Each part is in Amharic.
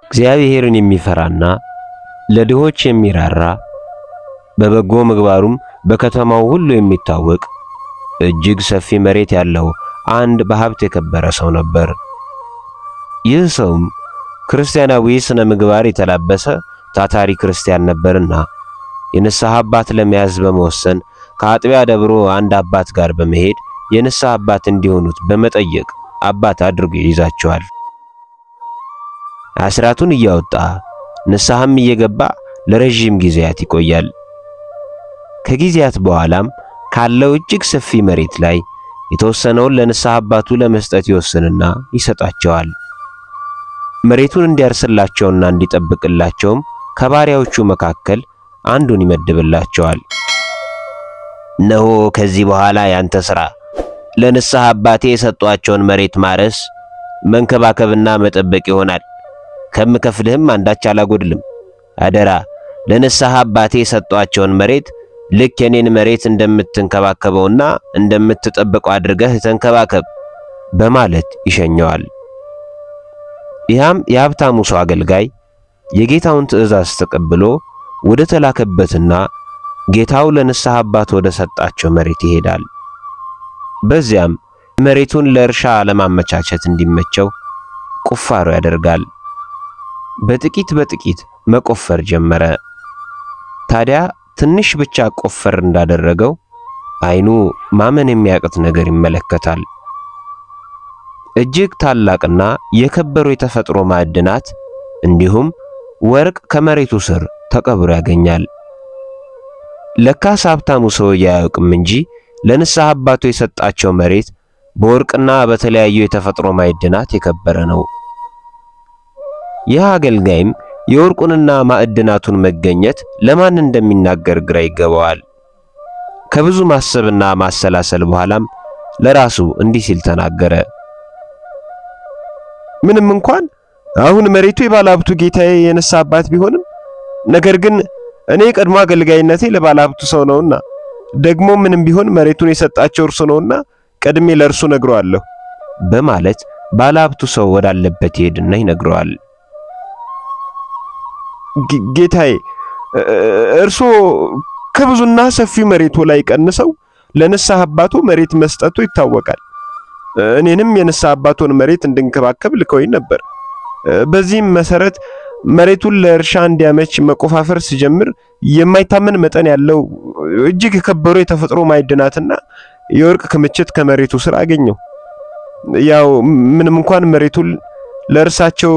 እግዚአብሔርን የሚፈራና ለድሆች የሚራራ በበጎ ምግባሩም በከተማው ሁሉ የሚታወቅ እጅግ ሰፊ መሬት ያለው አንድ በሀብት የከበረ ሰው ነበር። ይህ ሰውም ክርስቲያናዊ ስነ ምግባር የተላበሰ ታታሪ ክርስቲያን ነበርና የንስሐ አባት ለመያዝ በመወሰን ከአጥቢያ ደብሮ አንድ አባት ጋር በመሄድ የንስሐ አባት እንዲሆኑት በመጠየቅ አባት አድርጎ ይይዛቸዋል። አስራቱን እያወጣ ንስሐም እየገባ ለረዥም ጊዜያት ይቆያል። ከጊዜያት በኋላም ካለው እጅግ ሰፊ መሬት ላይ የተወሰነውን ለንስሐ አባቱ ለመስጠት ይወስንና ይሰጣቸዋል። መሬቱን እንዲያርስላቸውና እንዲጠብቅላቸውም ከባሪያዎቹ መካከል አንዱን ይመድብላቸዋል። እነሆ ከዚህ በኋላ ያንተ ሥራ ለንስሐ አባቴ የሰጧቸውን መሬት ማረስ፣ መንከባከብና መጠበቅ ይሆናል። ከምከፍልህም አንዳች አላጎድልም። አደራ ለንስሐ አባቴ የሰጧቸውን መሬት ልክ የኔን መሬት እንደምትንከባከበውና እንደምትጠብቀው አድርገህ ተንከባከብ በማለት ይሸኘዋል። ያም የሀብታሙ ሰው አገልጋይ የጌታውን ትእዛዝ ተቀብሎ ወደ ተላከበትና ጌታው ለንስሐ አባት ወደ ሰጣቸው መሬት ይሄዳል። በዚያም መሬቱን ለእርሻ ለማመቻቸት እንዲመቸው ቁፋሮ ያደርጋል። በጥቂት በጥቂት መቆፈር ጀመረ። ታዲያ ትንሽ ብቻ ቆፈር እንዳደረገው ዓይኑ ማመን የሚያቅት ነገር ይመለከታል። እጅግ ታላቅና የከበሩ የተፈጥሮ ማዕድናት እንዲሁም ወርቅ ከመሬቱ ስር ተቀብሮ ያገኛል። ለካስ ሀብታሙ ሰውዬ አያውቅም እንጂ ለንስሐ አባቱ የሰጣቸው መሬት በወርቅና በተለያዩ የተፈጥሮ ማዕድናት የከበረ ነው። ይህ አገልጋይም የወርቁንና ማዕድናቱን መገኘት ለማን እንደሚናገር ግራ ይገባዋል። ከብዙ ማሰብና ማሰላሰል በኋላም ለራሱ እንዲህ ሲል ተናገረ። ምንም እንኳን አሁን መሬቱ የባለሀብቱ ጌታዬ የንስሐ አባት ቢሆንም ነገር ግን እኔ ቀድሞ አገልጋይነቴ ለባለሀብቱ ሰው ነውና ደግሞ ምንም ቢሆን መሬቱን የሰጣቸው እርሱ ነውና ቀድሜ ለእርሱ ነግረዋለሁ በማለት ባለሀብቱ ሰው ወዳለበት ይሄድና ይነግረዋል። ጌታዬ እርሶ ከብዙና ሰፊው መሬቱ ላይ ቀንሰው ለንስሐ አባቱ መሬት መስጠቱ ይታወቃል። እኔንም የንስሐ አባቱን መሬት እንድንከባከብ ልከውኝ ነበር። በዚህም መሰረት መሬቱን ለእርሻ እንዲያመች መቆፋፈር ሲጀምር የማይታመን መጠን ያለው እጅግ የከበሩ የተፈጥሮ ማዕድናትና የወርቅ ክምችት ከመሬቱ ስር አገኘው። ያው ምንም እንኳን መሬቱን ለእርሳቸው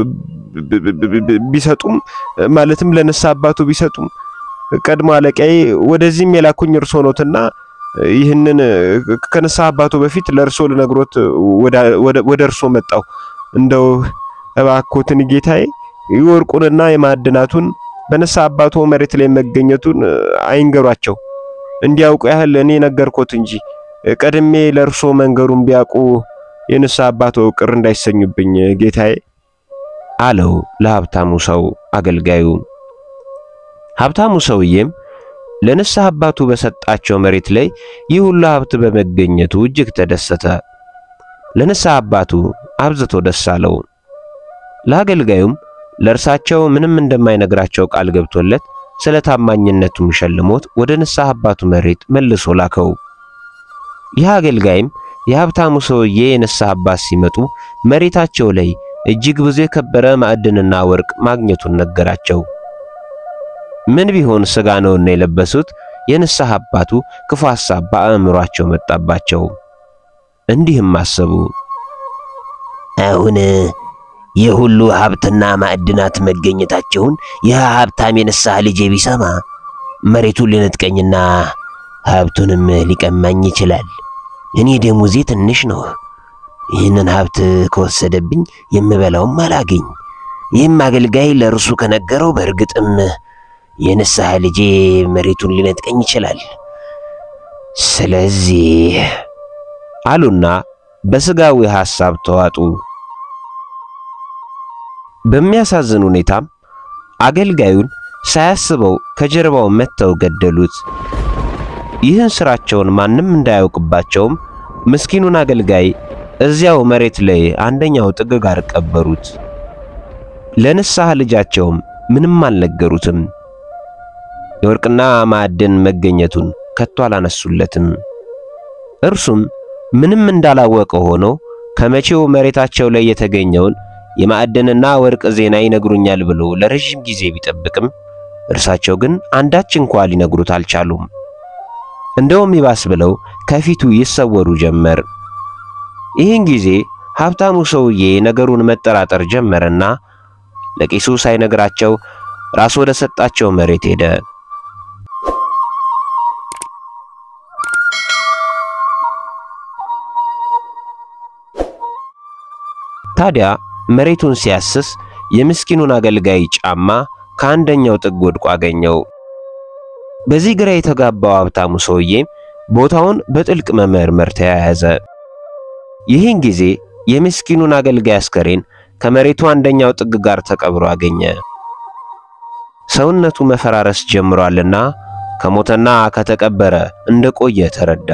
ቢሰጡም ማለትም ለንስሐ አባቱ ቢሰጡም ቀድሞ አለቃዬ ወደዚህም የላኩኝ እርሶ ኖትና ይህንን ከንስሐ አባቱ በፊት ለእርሶ ልነግሮት ወደ እርሶ መጣው። እንደው እባኮትን ጌታዬ የወርቁንና የማዕድናቱን በንስሐ አባቱ መሬት ላይ መገኘቱን አይንገሯቸው። እንዲያውቁ ያህል እኔ ነገርኮት እንጂ ቀድሜ ለእርሶ መንገሩን ቢያውቁ የንስሐ አባቱ ቅር እንዳይሰኙብኝ ጌታዬ አለው ለሀብታሙ ሰው አገልጋዩ። ሀብታሙ ሰውዬም ለንስሐ አባቱ በሰጣቸው መሬት ላይ ይህ ሁሉ ሀብት በመገኘቱ እጅግ ተደሰተ። ለንስሐ አባቱ አብዝቶ ደስ አለው። ለአገልጋዩም ለእርሳቸው ምንም እንደማይነግራቸው ቃል ገብቶለት ስለ ታማኝነቱም ሸልሞት ወደ ንስሐ አባቱ መሬት መልሶ ላከው። ይህ አገልጋይም የሀብታሙ ሰውዬ የንስሐ አባት ሲመጡ መሬታቸው ላይ እጅግ ብዙ የከበረ ማዕድንና ወርቅ ማግኘቱን ነገራቸው። ምን ቢሆን ሥጋ ነውና የለበሱት የንስሐ አባቱ ክፉ ሐሳብ በአእምሯቸው መጣባቸው። እንዲህም አሰቡ፣ አሁን የሁሉ ሀብትና ማዕድናት መገኘታቸውን ይህ ሀብታም የንስሐ ልጄ ቢሰማ መሬቱን ሊነጥቀኝና ሀብቱንም ሊቀማኝ ይችላል። እኔ ደሞዜ ትንሽ ነው። ይህንን ሀብት ከወሰደብኝ የምበላውም አላገኝ። ይህም አገልጋይ ለእርሱ ከነገረው በእርግጥም የንስሐ ልጄ መሬቱን ሊነጥቀኝ ይችላል። ስለዚህ አሉና በሥጋዊ ሐሳብ ተዋጡ። በሚያሳዝን ሁኔታም አገልጋዩን ሳያስበው ከጀርባው መተው ገደሉት። ይህን ስራቸውን ማንም እንዳያውቅባቸውም ምስኪኑን አገልጋይ እዚያው መሬት ላይ አንደኛው ጥግ ጋር ቀበሩት። ለንስሐ ልጃቸውም ምንም አልነገሩትም። የወርቅና ማዕድን መገኘቱን ከቶ አላነሱለትም። እርሱም ምንም እንዳላወቀ ሆኖ ከመቼው መሬታቸው ላይ የተገኘውን የማዕድንና ወርቅ ዜና ይነግሩኛል ብሎ ለረጅም ጊዜ ቢጠብቅም እርሳቸው ግን አንዳች እንኳ ሊነግሩት አልቻሉም። እንደውም ይባስ ብለው ከፊቱ ይሰወሩ ጀመር። ይህን ጊዜ ሀብታሙ ሰውዬ ነገሩን መጠራጠር ጀመረና ለቄሱ ሳይነግራቸው ራስ ወደ ሰጣቸው መሬት ሄደ። ታዲያ መሬቱን ሲያስስ የምስኪኑን አገልጋይ ጫማ ከአንደኛው ጥግ ወድቆ አገኘው። በዚህ ግራ የተጋባው ሀብታሙ ሰውዬም ቦታውን በጥልቅ መመርመር ተያያዘ። ይህን ጊዜ የምስኪኑን አገልጋይ አስከሬን ከመሬቱ አንደኛው ጥግ ጋር ተቀብሮ አገኘ። ሰውነቱ መፈራረስ ጀምሯልና ከሞተና ከተቀበረ እንደቆየ ተረዳ።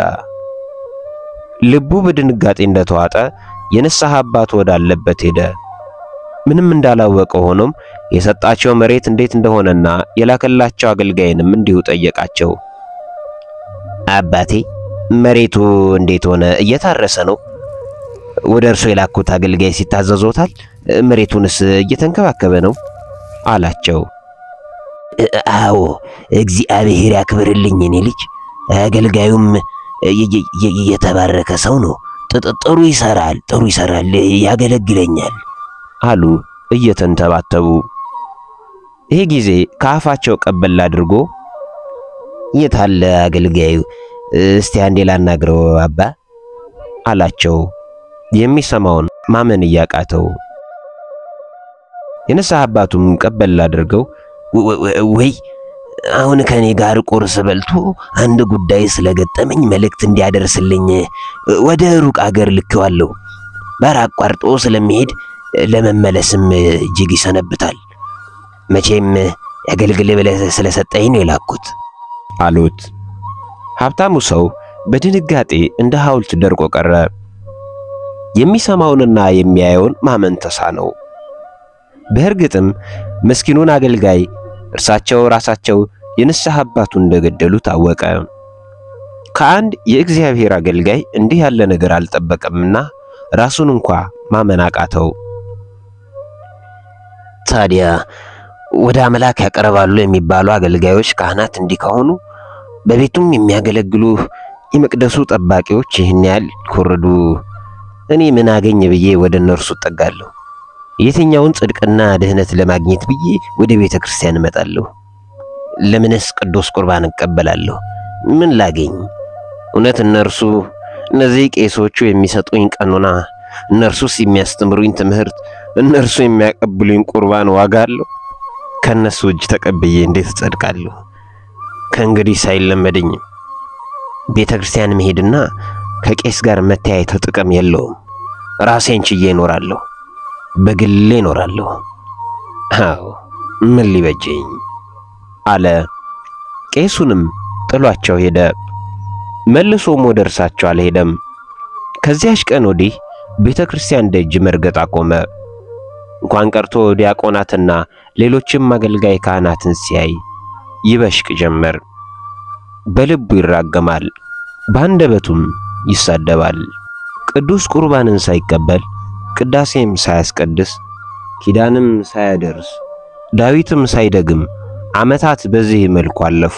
ልቡ በድንጋጤ እንደተዋጠ የንስሐ አባት ወዳለበት ሄደ። ምንም እንዳላወቀ ሆኖም የሰጣቸው መሬት እንዴት እንደሆነና የላከላቸው አገልጋይንም እንዲሁ ጠየቃቸው። አባቴ መሬቱ እንዴት ሆነ? እየታረሰ ነው? ወደ እርሶ የላኩት አገልጋይ ሲታዘዞታል? መሬቱንስ እየተንከባከበ ነው? አላቸው። አዎ፣ እግዚአብሔር ያክብርልኝ እኔ ልጅ። አገልጋዩም የተባረከ ሰው ነው። ጥሩ ይሰራል፣ ጥሩ ይሰራል፣ ያገለግለኛል አሉ እየተንተባተቡ። ይህ ጊዜ ከአፋቸው ቀበል አድርጎ የታለ አገልጋዩ? እስቲ አንዴ ላናግረው አባ አላቸው። የሚሰማውን ማመን እያቃተው የንስሐ አባቱም ቀበል አድርገው ወይ አሁን ከኔ ጋር ቁርስ በልቶ አንድ ጉዳይ ስለገጠመኝ መልእክት እንዲያደርስልኝ ወደ ሩቅ አገር ልኬዋለሁ። ባር አቋርጦ ስለሚሄድ ለመመለስም እጅግ ይሰነብታል። መቼም ያገልግል ብለህ ስለሰጠኝ ነው የላኩት አሉት። ሀብታሙ ሰው በድንጋጤ እንደ ሐውልት ደርቆ ቀረ። የሚሰማውንና የሚያየውን ማመን ተሳነው። በእርግጥም ምስኪኑን አገልጋይ እርሳቸው ራሳቸው የንስሐ አባቱ እንደገደሉ ታወቀ። ከአንድ የእግዚአብሔር አገልጋይ እንዲህ ያለ ነገር አልጠበቀምና ራሱን እንኳ ማመን አቃተው። ታዲያ ወደ አምላክ ያቀርባሉ የሚባሉ አገልጋዮች ካህናት እንዲህ ከሆኑ በቤቱም የሚያገለግሉ የመቅደሱ ጠባቂዎች ይህን ያህል ኮረዱ፣ እኔ ምን አገኝ ብዬ ወደ እነርሱ እጠጋለሁ? የትኛውን ጽድቅና ድህነት ለማግኘት ብዬ ወደ ቤተ ክርስቲያን እመጣለሁ? ለምንስ ቅዱስ ቁርባን እቀበላለሁ? ምን ላገኝ? እውነት እነርሱ እነዚህ ቄሶቹ የሚሰጡኝ ቀኖና፣ እነርሱስ የሚያስተምሩኝ ትምህርት፣ እነርሱ የሚያቀብሉኝ ቁርባን ዋጋ አለው? ከእነሱ እጅ ተቀብዬ እንዴት እጸድቃለሁ? ከእንግዲህ ሳይለመደኝም ቤተ ክርስቲያን መሄድና ከቄስ ጋር መተያየት ጥቅም የለውም። ራሴን ችዬ እኖራለሁ፣ በግሌ እኖራለሁ። አዎ ምን ሊበጀኝ አለ። ቄሱንም ጥሏቸው ሄደ። መልሶም ወደ እርሳቸው አልሄደም። ከዚያች ቀን ወዲህ ቤተ ክርስቲያን ደጅ መርገጥ አቆመ። እንኳን ቀርቶ ዲያቆናትና ሌሎችም አገልጋይ ካህናትን ሲያይ ይበሽቅ ጀመር። በልቡ ይራገማል፣ በአንደበቱም ይሳደባል። ቅዱስ ቁርባንን ሳይቀበል ቅዳሴም ሳያስቀድስ ኪዳንም ሳያደርስ ዳዊትም ሳይደግም ዓመታት በዚህ መልኩ አለፉ።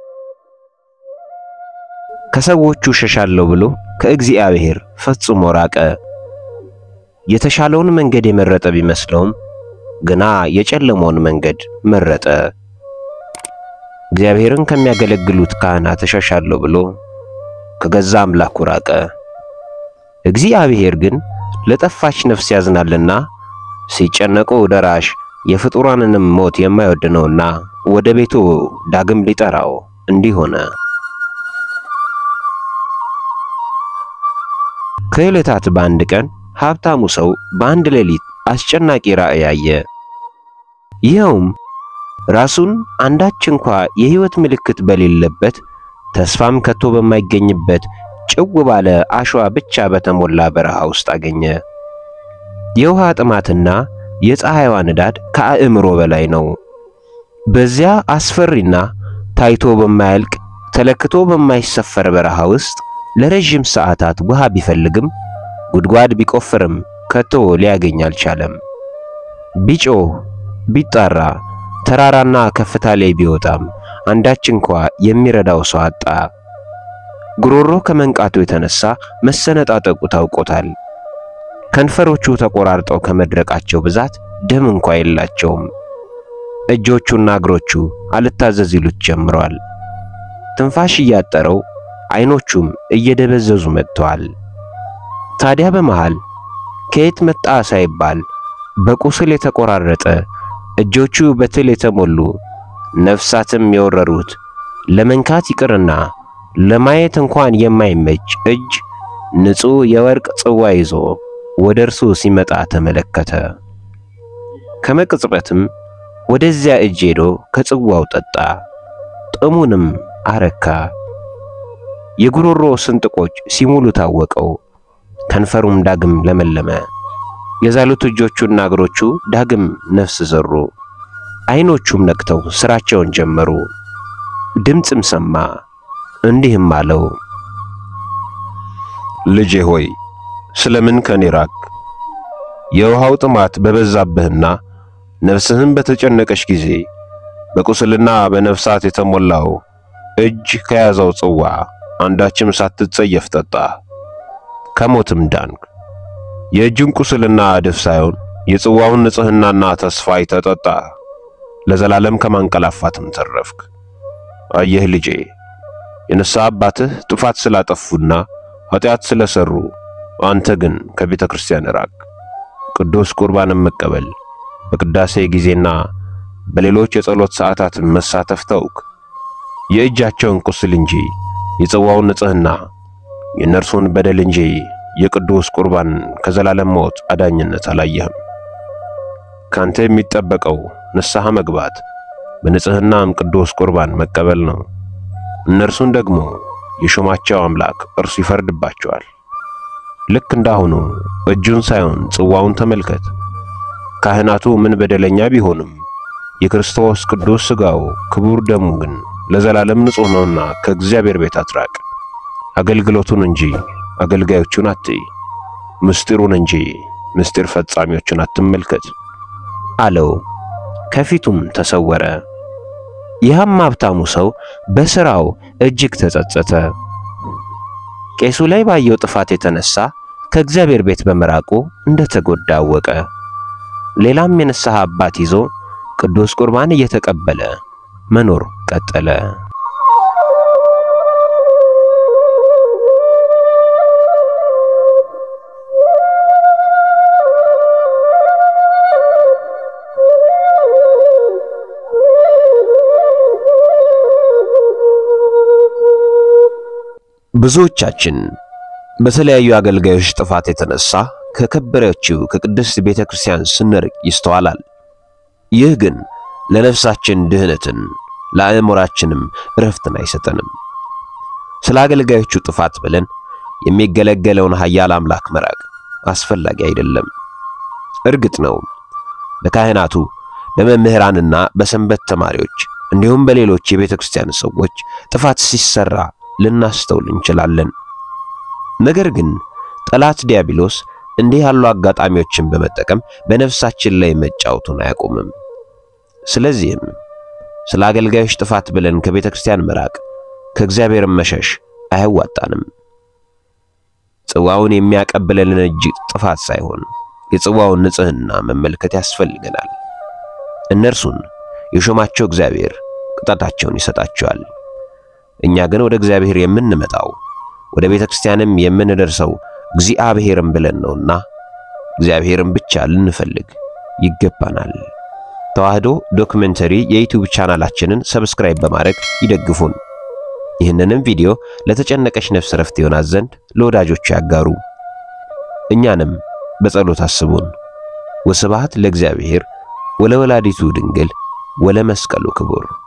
ከሰዎቹ ሸሻለሁ ብሎ ከእግዚአብሔር ፈጽሞ ራቀ። የተሻለውን መንገድ የመረጠ ቢመስለውም ግና የጨለመውን መንገድ መረጠ። እግዚአብሔርን ከሚያገለግሉት ካህናት እሸሻለሁ ብሎ ከገዛ አምላኩ ራቀ። እግዚአብሔር ግን ለጠፋች ነፍስ ያዝናልና ሲጨነቁ ደራሽ የፍጡራንንም ሞት የማይወድ ነውና ወደ ቤቱ ዳግም ሊጠራው እንዲህ ሆነ። ከዕለታት በአንድ ቀን ሀብታሙ ሰው በአንድ ሌሊት አስጨናቂ ራእይ አየ። ይኸውም ራሱን አንዳች እንኳ የሕይወት ምልክት በሌለበት ተስፋም ከቶ በማይገኝበት ጭው ባለ አሸዋ ብቻ በተሞላ በረሃ ውስጥ አገኘ። የውሃ ጥማትና የፀሐይዋ ንዳድ ከአእምሮ በላይ ነው። በዚያ አስፈሪና ታይቶ በማያልቅ ተለክቶ በማይሰፈር በረሃ ውስጥ ለረጅም ሰዓታት ውሃ ቢፈልግም ጉድጓድ ቢቆፍርም ከቶ ሊያገኝ አልቻለም። ቢጮህ ቢጣራ ተራራና ከፍታ ላይ ቢወጣም አንዳች እንኳ የሚረዳው ሰው አጣ። ጉሮሮ ከመንቃቱ የተነሳ መሰነጣጠቁ ታውቆታል። ከንፈሮቹ ተቆራርጠው ከመድረቃቸው ብዛት ደም እንኳ የላቸውም። እጆቹና እግሮቹ አልታዘዝ ይሉት ጀምረዋል። ትንፋሽ እያጠረው አይኖቹም እየደበዘዙ መጥተዋል። ታዲያ በመሃል ከየት መጣ ሳይባል በቁስል የተቆራረጠ እጆቹ በትል የተሞሉ ነፍሳትም የወረሩት ለመንካት ይቅርና ለማየት እንኳን የማይመች እጅ ንጹሕ የወርቅ ጽዋ ይዞ ወደ እርሱ ሲመጣ ተመለከተ። ከመቅጽበትም ወደዚያ እጅ ሄዶ ከጽዋው ጠጣ፣ ጥሙንም አረካ። የጉሮሮ ስንጥቆች ሲሙሉ ታወቀው፣ ከንፈሩም ዳግም ለመለመ። የዛሉት እጆቹና እግሮቹ ዳግም ነፍስ ዘሩ፣ አይኖቹም ነቅተው ስራቸውን ጀመሩ። ድምፅም ሰማ፣ እንዲህም አለው፣ ልጄ ሆይ ስለምን ከኔ ራቅ? የውሃው ጥማት በበዛብህና ነፍስህም በተጨነቀች ጊዜ በቁስልና በነፍሳት የተሞላው እጅ ከያዘው ጽዋ አንዳችም ሳትጸየፍ ጠጣ፣ ከሞትም ዳንክ። የእጁን ቁስልና እድፍ ሳይሆን የጽዋውን ንጽሕናና ተስፋ ተጠጣ፣ ለዘላለም ከማንቀላፋትም ተረፍክ። አየህ ልጄ የንስሐ አባትህ ጥፋት ስላጠፉና ኃጢአት ስለሰሩ አንተ ግን ከቤተ ክርስቲያን ራቅ። ቅዱስ ቁርባንን መቀበል በቅዳሴ ጊዜና በሌሎች የጸሎት ሰዓታትን መሳተፍ ተውክ። የእጃቸውን ቁስል እንጂ የጽዋውን ንጽሕና የእነርሱን በደል እንጂ የቅዱስ ቁርባን ከዘላለም ሞት አዳኝነት አላየህም። ካንተ የሚጠበቀው ንስሐ መግባት በንጽሕናም ቅዱስ ቁርባን መቀበል ነው። እነርሱን ደግሞ የሾማቸው አምላክ እርሱ ይፈርድባቸዋል። ልክ እንዳሁኑ እጁን ሳይሆን ጽዋውን ተመልከት። ካህናቱ ምን በደለኛ ቢሆንም የክርስቶስ ቅዱስ ሥጋው ክቡር ደሙ ግን ለዘላለም ንጹሕ ነውና ከእግዚአብሔር ቤት አትራቅ። አገልግሎቱን እንጂ አገልጋዮቹን አትይ፣ ምስጢሩን እንጂ ምስጢር ፈጻሚዎቹን አትመልከት አለው። ከፊቱም ተሰወረ። ይህም ሀብታሙ ሰው በሥራው እጅግ ተጸጸተ። ቄሱ ላይ ባየው ጥፋት የተነሳ ከእግዚአብሔር ቤት በመራቁ እንደተጎዳ አወቀ። ሌላም የንስሐ አባት ይዞ ቅዱስ ቁርባን እየተቀበለ መኖር ቀጠለ። ብዙዎቻችን በተለያዩ አገልጋዮች ጥፋት የተነሳ ከከበረችው ከቅድስት ቤተ ክርስቲያን ስንርቅ ይስተዋላል። ይህ ግን ለነፍሳችን ድህነትን ለአእምሯችንም እረፍትን አይሰጠንም። ስለ አገልጋዮቹ ጥፋት ብለን የሚገለገለውን ኃያል አምላክ መራቅ አስፈላጊ አይደለም። እርግጥ ነው በካህናቱ በመምህራንና በሰንበት ተማሪዎች እንዲሁም በሌሎች የቤተ ክርስቲያን ሰዎች ጥፋት ሲሰራ ልናስተውል እንችላለን። ነገር ግን ጠላት ዲያብሎስ እንዲህ ያሉ አጋጣሚዎችን በመጠቀም በነፍሳችን ላይ መጫወቱን አያቆምም። ስለዚህም ስለ አገልጋዮች ጥፋት ብለን ከቤተ ክርስቲያን መራቅ፣ ከእግዚአብሔር መሸሽ አያዋጣንም። ጽዋውን የሚያቀብለንን እጅ ጥፋት ሳይሆን የጽዋውን ንጽሕና መመልከት ያስፈልገናል። እነርሱን የሾማቸው እግዚአብሔር ቅጣታቸውን ይሰጣቸዋል። እኛ ግን ወደ እግዚአብሔር የምንመጣው ወደ ቤተ ክርስቲያንም የምንደርሰው እግዚአብሔርን ብለን ነውና እግዚአብሔርን ብቻ ልንፈልግ ይገባናል። ተዋህዶ ዶክመንተሪ የዩቲዩብ ቻናላችንን ሰብስክራይብ በማድረግ ይደግፉን። ይህንንም ቪዲዮ ለተጨነቀች ነፍስ ረፍት ይሆናት ዘንድ ለወዳጆቹ ያጋሩ። እኛንም በጸሎት አስቡን። ወስብሐት ለእግዚአብሔር ወለወላዲቱ ድንግል ወለመስቀሉ ክቡር